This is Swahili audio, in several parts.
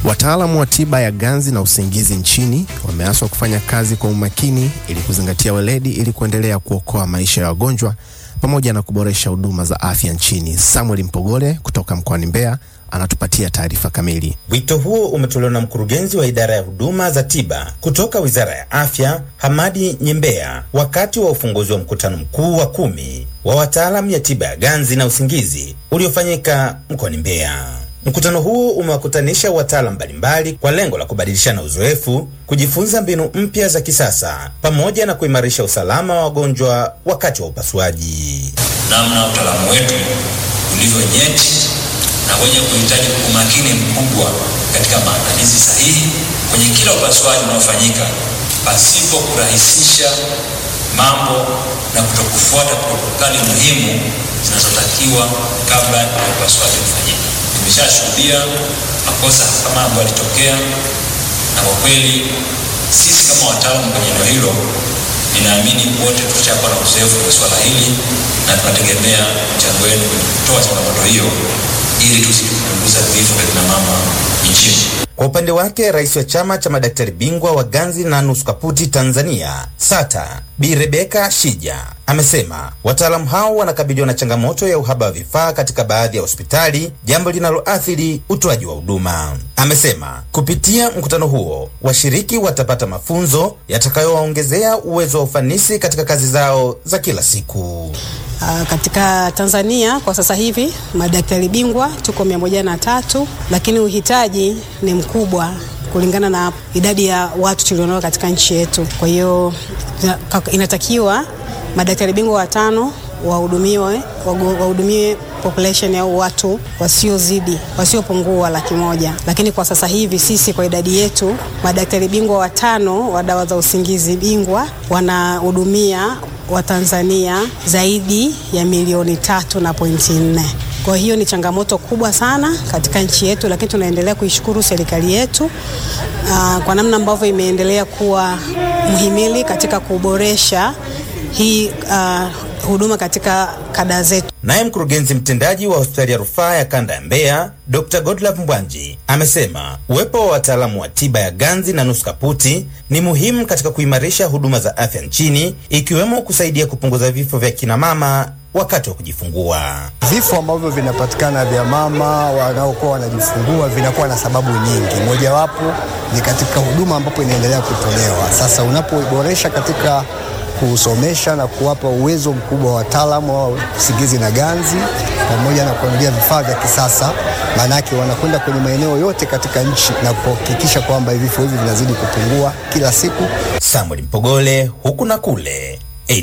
Wataalamu wa tiba ya ganzi na usingizi nchini wameaswa kufanya kazi kwa umakini ili kuzingatia weledi ili kuendelea kuokoa maisha ya wagonjwa pamoja na kuboresha huduma za afya nchini. Samuel Mpogole kutoka mkoani Mbeya anatupatia taarifa kamili. Wito huo umetolewa na mkurugenzi wa idara ya huduma za tiba kutoka Wizara ya Afya, Hamadi Nyembea, wakati wa ufunguzi wa mkutano mkuu wa kumi wa wataalamu ya tiba ya ganzi na usingizi uliofanyika mkoani Mbeya. Mkutano huo umewakutanisha wataalamu mbalimbali kwa lengo la kubadilishana uzoefu, kujifunza mbinu mpya za kisasa pamoja na kuimarisha usalama wa wagonjwa wakati wa upasuaji. namna utaalamu wetu ulivyo nyeti na wenye kuhitaji umakini mkubwa katika maandalizi sahihi kwenye kila upasuaji unaofanyika pasipo kurahisisha mambo na kutokufuata protokali muhimu zinazotakiwa kabla ya upasuaji kufanyika. Nimeshashuhudia makosa kama ambayo yalitokea, na kwa kweli sisi kama wataalamu kwenye eneo hilo ninaamini wote tushakuwa na uzoefu wa swala hili na tunategemea mchango wenu kwenye kutoa changamoto hiyo ili tuzidi kupunguza vifo vya kina mama nchini. Kwa upande wake, rais wa chama cha madaktari bingwa wa ganzi na nusu kaputi Tanzania SATA Bi Rebeka Shija amesema wataalamu hao wanakabiliwa na changamoto ya uhaba wa vifaa katika baadhi ya hospitali, jambo linaloathiri utoaji wa huduma. Amesema kupitia mkutano huo washiriki watapata mafunzo yatakayowaongezea uwezo wa ufanisi katika kazi zao za kila siku. Uh, katika Tanzania kwa sasa hivi madaktari bingwa tuko mia moja na tatu, lakini uhitaji ni mkubwa kulingana na idadi ya watu tulionao katika nchi yetu. Kwa hiyo inatakiwa madaktari bingwa watano wahudumiwe wahudumie population au watu wasiozidi wasiopungua laki moja, lakini kwa sasa hivi sisi kwa idadi yetu madaktari bingwa watano wa dawa za usingizi bingwa wanahudumia Watanzania zaidi ya milioni tatu na pointi nne. Kwa hiyo ni changamoto kubwa sana katika nchi yetu, lakini tunaendelea kuishukuru serikali yetu uh, kwa namna ambavyo imeendelea kuwa mhimili katika kuboresha hii uh, huduma katika kada zetu. Naye mkurugenzi mtendaji wa hospitali ya rufaa ya kanda ya Mbeya Dr. Godlove Mbwanji amesema uwepo wa wataalamu wa tiba ya ganzi na nusu kaputi ni muhimu katika kuimarisha huduma za afya nchini ikiwemo kusaidia kupunguza vifo vya kina mama wakati wa kujifungua. Vifo ambavyo vinapatikana vya mama wanaokuwa wanajifungua vinakuwa na sababu nyingi, mojawapo ni katika huduma ambapo inaendelea kutolewa. Sasa unapoboresha katika kusomesha na kuwapa uwezo mkubwa wa wataalamu wa usingizi na ganzi pamoja na kuangalia vifaa vya kisasa, maanake wanakwenda kwenye maeneo yote katika nchi na kuhakikisha kwamba vifo hivi vinazidi kupungua kila siku. Samuel Mpogole, huku na kule,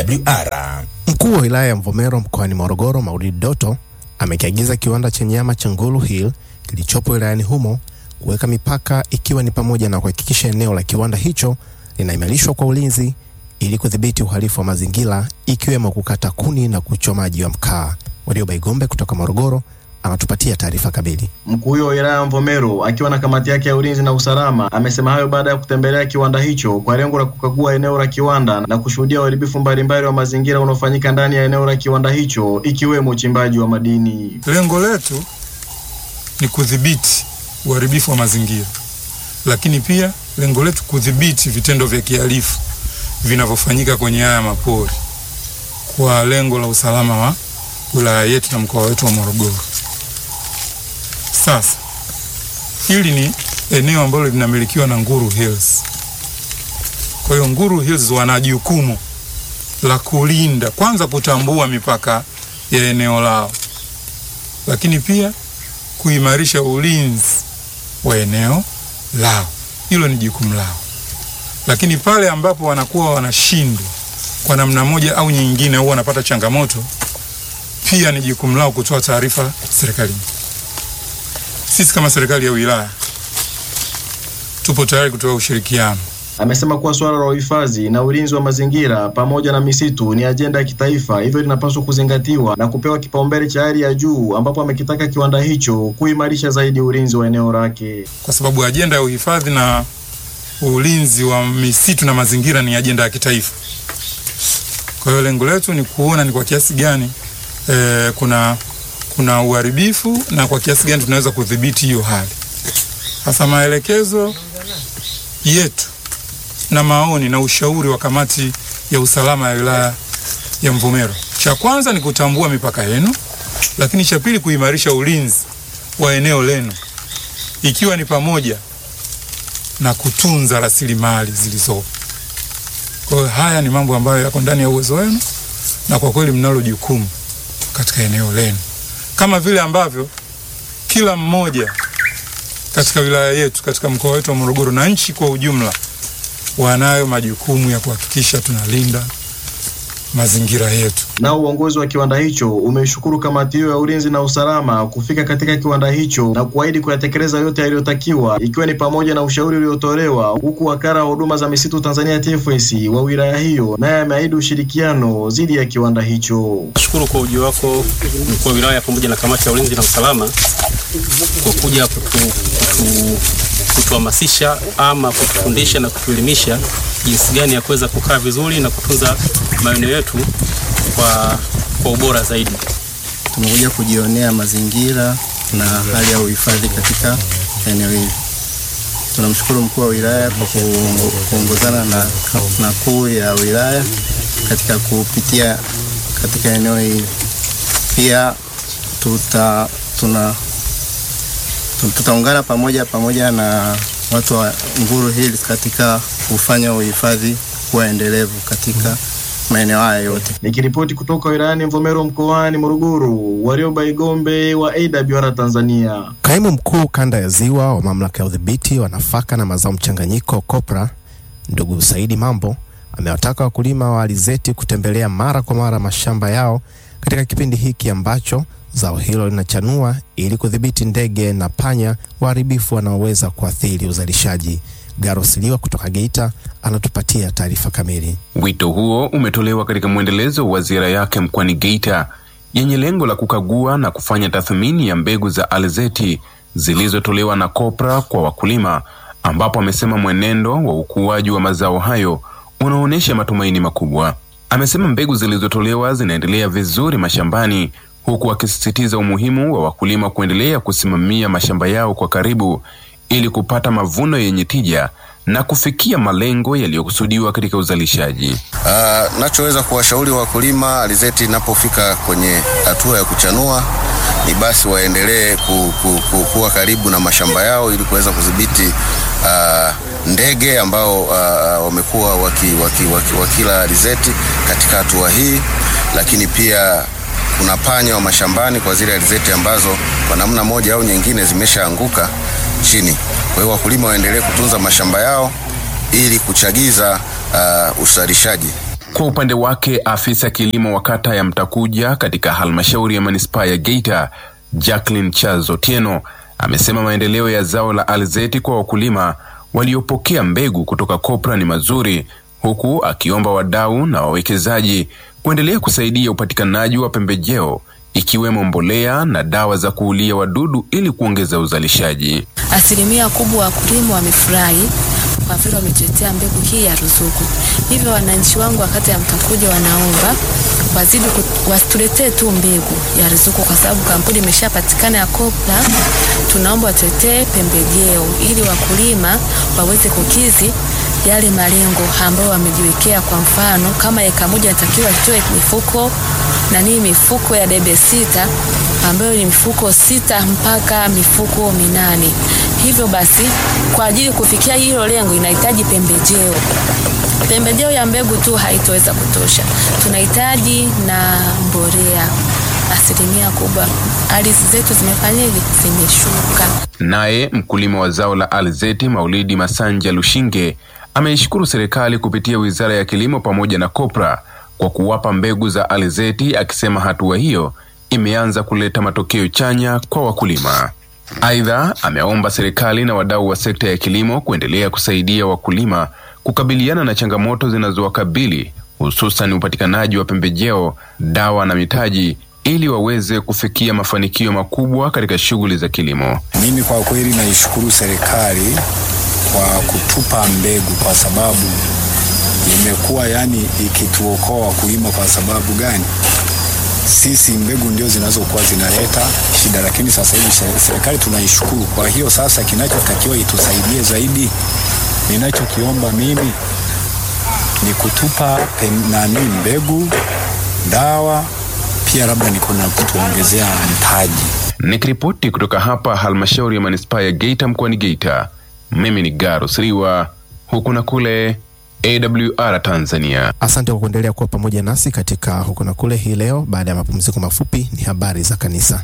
AWR. Mkuu wa wilaya ya Mvomero mkoani Morogoro, Maulid Doto, amekiagiza kiwanda cha nyama cha Ngulu Hill kilichopo wilayani humo kuweka mipaka, ikiwa ni pamoja na kuhakikisha eneo la kiwanda hicho linaimarishwa kwa ulinzi ili kudhibiti uhalifu wa mazingira ikiwemo kukata kuni na kuchomaji wa mkaa. Warioba Igombe kutoka Morogoro anatupatia taarifa kamili. Mkuu huyo wa wilaya ya Mvomero akiwa na kamati yake ya ulinzi na usalama amesema hayo baada ya kutembelea kiwanda hicho kwa lengo la kukagua eneo la kiwanda na kushuhudia uharibifu mbalimbali wa mazingira unaofanyika ndani ya eneo la kiwanda hicho ikiwemo uchimbaji wa madini. Lengo letu ni kudhibiti uharibifu wa mazingira, lakini pia lengo letu kudhibiti vitendo vya kihalifu vinavyofanyika kwenye haya mapori kwa lengo la usalama wa wilaya yetu na mkoa wetu wa Morogoro. Sasa hili ni eneo ambalo linamilikiwa na Nguru Hills. Kwa hiyo Nguru Hills wana jukumu la kulinda, kwanza kutambua mipaka ya eneo lao, lakini pia kuimarisha ulinzi wa eneo lao. Hilo ni jukumu lao lakini pale ambapo wanakuwa wanashindwa kwa namna moja au nyingine, au wanapata changamoto, pia ni jukumu lao kutoa taarifa serikalini. Sisi kama serikali ya wilaya tupo tayari kutoa ushirikiano. Amesema kuwa suala la uhifadhi na ulinzi wa mazingira pamoja na misitu ni ajenda ya kitaifa, hivyo linapaswa kuzingatiwa na kupewa kipaumbele cha hali ya juu, ambapo amekitaka kiwanda hicho kuimarisha zaidi ulinzi wa eneo lake, kwa sababu ajenda ya uhifadhi na ulinzi wa misitu na mazingira ni ajenda ya kitaifa. Kwa hiyo lengo letu ni kuona ni kwa kiasi gani e, kuna kuna uharibifu na kwa kiasi gani tunaweza kudhibiti hiyo hali. Sasa maelekezo yetu na maoni na ushauri wa kamati ya usalama ya wilaya ya Mvomero, cha kwanza ni kutambua mipaka yenu, lakini cha pili kuimarisha ulinzi wa eneo lenu, ikiwa ni pamoja na kutunza rasilimali zilizopo. Kwa hiyo haya ni mambo ambayo yako ndani ya uwezo wenu, na kwa kweli mnalo jukumu katika eneo lenu, kama vile ambavyo kila mmoja katika wilaya yetu, katika mkoa wetu wa Morogoro na nchi kwa ujumla, wanayo majukumu ya kuhakikisha tunalinda mazingira yetu. Nao uongozi wa kiwanda hicho umeishukuru kamati hiyo ya ulinzi na usalama kufika katika kiwanda hicho na kuahidi kuyatekeleza yote yaliyotakiwa ikiwa ni pamoja na ushauri uliotolewa, huku wakala wa huduma za misitu Tanzania TFS wa wilaya hiyo naye ameahidi ushirikiano dhidi ya kiwanda hicho. Nashukuru kwa ujio wako mkuu wa wilaya pamoja na kamati ya ulinzi na usalama kwa kuja kutu, kutu, kutuhamasisha ama kutufundisha na kutuelimisha jinsi gani ya kuweza kukaa vizuri na kutunza maeneo yetu kwa, kwa ubora zaidi. Tumekuja kujionea mazingira na hali ya uhifadhi katika eneo hili. Tunamshukuru mkuu wa wilaya kwa ku- kuongozana na, na kuu ya wilaya katika kupitia katika eneo hili. Pia tuta, tuna, tu- tutaungana pamoja pamoja na watu wa Nguru Hills katika kufanya uhifadhi kuwa endelevu katika maeneo haya yote. Nikiripoti kutoka wilayani Mvomero mkoani Morogoro, Warioba Igombe wa AWR Tanzania. Kaimu mkuu kanda ya Ziwa wa mamlaka ya udhibiti wa nafaka na mazao mchanganyiko COPRA, ndugu Saidi Mambo amewataka wakulima wa alizeti kutembelea mara kwa mara mashamba yao katika kipindi hiki ambacho zao hilo linachanua ili kudhibiti ndege na panya waharibifu wanaoweza kuathiri uzalishaji. Garos Liwa kutoka Geita anatupatia taarifa kamili. Wito huo umetolewa katika mwendelezo wa ziara yake mkoani Geita yenye lengo la kukagua na kufanya tathmini ya mbegu za alizeti zilizotolewa na COPRA kwa wakulima, ambapo amesema mwenendo wa ukuaji wa mazao hayo unaonyesha matumaini makubwa. Amesema mbegu zilizotolewa zinaendelea vizuri mashambani, huku akisisitiza umuhimu wa wakulima kuendelea kusimamia mashamba yao kwa karibu ili kupata mavuno yenye tija na kufikia malengo yaliyokusudiwa katika uzalishaji. Uh, nachoweza kuwashauri wakulima alizeti inapofika kwenye hatua ya kuchanua ni basi waendelee ku, ku, ku, kuwa karibu na mashamba yao ili kuweza kudhibiti uh, ndege ambao uh, wamekuwa waki, waki, waki, wakila alizeti katika hatua hii, lakini pia kuna panya wa mashambani kwa zile alizeti ambazo kwa namna moja au nyingine zimeshaanguka chini. Kwa hiyo wakulima waendelee kutunza mashamba yao ili kuchagiza uh, uzalishaji. Kwa upande wake, afisa kilimo wa kata ya Mtakuja katika halmashauri ya manispaa ya Geita, Jacqueline Charles Otieno, amesema maendeleo ya zao la alizeti kwa wakulima waliopokea mbegu kutoka COPRA ni mazuri, huku akiomba wadau na wawekezaji kuendelea kusaidia upatikanaji wa pembejeo ikiwemo mbolea na dawa za kuulia wadudu ili kuongeza uzalishaji. Asilimia kubwa wakulima wamefurahi kwa vile wametuletea mbegu hii ya ruzuku. Hivyo wananchi wangu wa kata ya Mtakuja wanaomba wazidi ku- wasituletee tu mbegu ya ruzuku, kwa sababu kampuni imeshapatikana ya COPRA. Tunaomba watuletee pembejeo ili wakulima waweze kukizi yale malengo ambayo wamejiwekea. Kwa mfano, kama eka moja inatakiwa itoe mifuko nani, mifuko ya debe sita ambayo ni mifuko sita mpaka mifuko minane. Hivyo basi, kwa ajili kufikia hilo lengo inahitaji pembejeo. Pembejeo ya mbegu tu haitoweza kutosha, tunahitaji na mbolea. Asilimia kubwa ardhi zetu zimefanyaje? Zimeshuka. Naye mkulima wa zao la alizeti Maulidi Masanja Lushinge ameishukuru serikali kupitia Wizara ya Kilimo pamoja na COPRA kwa kuwapa mbegu za alizeti, akisema hatua hiyo imeanza kuleta matokeo chanya kwa wakulima. Aidha, ameomba serikali na wadau wa sekta ya kilimo kuendelea kusaidia wakulima kukabiliana na changamoto zinazowakabili hususan upatikanaji wa pembejeo, dawa na mitaji ili waweze kufikia mafanikio makubwa katika shughuli za kilimo. Mimi kwa kweli naishukuru serikali kwa kutupa mbegu, kwa sababu imekuwa yani ikituokoa wakulima. Kwa sababu gani? sisi mbegu ndio zinazokuwa zinaleta shida, lakini sasa hivi se- serikali tunaishukuru. Kwa hiyo sasa, kinachotakiwa itusaidie zaidi, ninachokiomba mimi ni kutupa pen- nani mbegu, dawa, pia labda ni kuna kutuongezea mtaji. Nikiripoti kutoka hapa halmashauri ya manispaa ya Geita mkoani Geita, mimi ni Garo Siriwa, huku na kule AWR Tanzania. Asante kwa kuendelea kuwa pamoja nasi katika huko na kule hii leo. Baada ya mapumziko mafupi, ni habari za kanisa.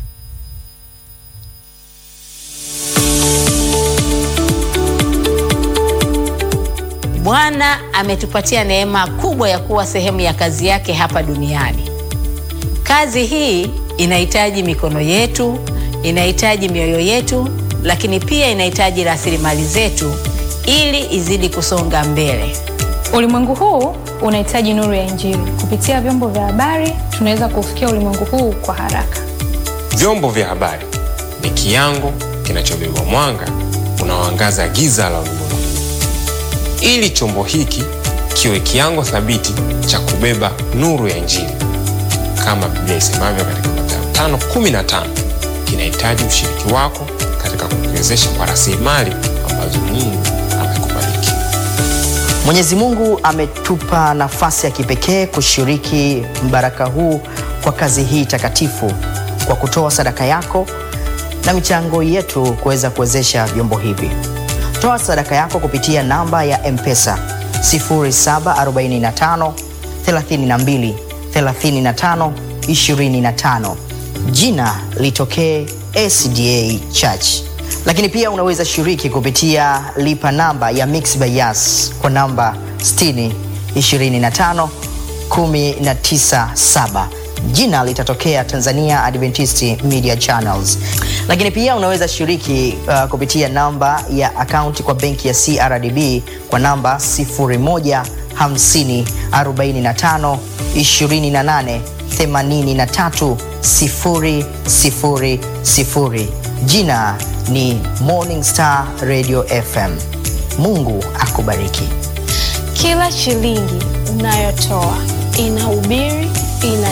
Bwana ametupatia neema kubwa ya kuwa sehemu ya kazi yake hapa duniani. Kazi hii inahitaji mikono yetu, inahitaji mioyo yetu, lakini pia inahitaji rasilimali zetu ili izidi kusonga mbele. Ulimwengu huu unahitaji nuru ya Injili. Kupitia vyombo vya habari, tunaweza kuufikia ulimwengu huu kwa haraka. Vyombo vya habari ni kiango kinachobeba mwanga unaoangaza giza la ulimwengu, ili chombo hiki kiwe kiango thabiti cha kubeba nuru ya Injili. Kama Biblia isemavyo katika Mathayo 5:15, kinahitaji ushiriki wako katika kukiwezesha kwa rasilimali ambazo Mungu amekubariki. Mwenyezi Mungu ametupa nafasi ya kipekee kushiriki mbaraka huu kwa kazi hii takatifu kwa kutoa sadaka yako na michango yetu kuweza kuwezesha vyombo hivi. Toa sadaka yako kupitia namba ya M-Pesa 0745 32 35 25. Jina litokee SDA Church lakini pia unaweza shiriki kupitia lipa namba ya Mixx by Yas kwa namba 60 25 197 jina litatokea Tanzania Adventist Media Channels. Lakini pia unaweza shiriki uh, kupitia namba ya akaunti kwa benki ya CRDB kwa namba 01 50 45 28 83 000. Jina ni Morning Star Radio FM. Mungu akubariki. Kila shilingi unayotoa inahubiri, ina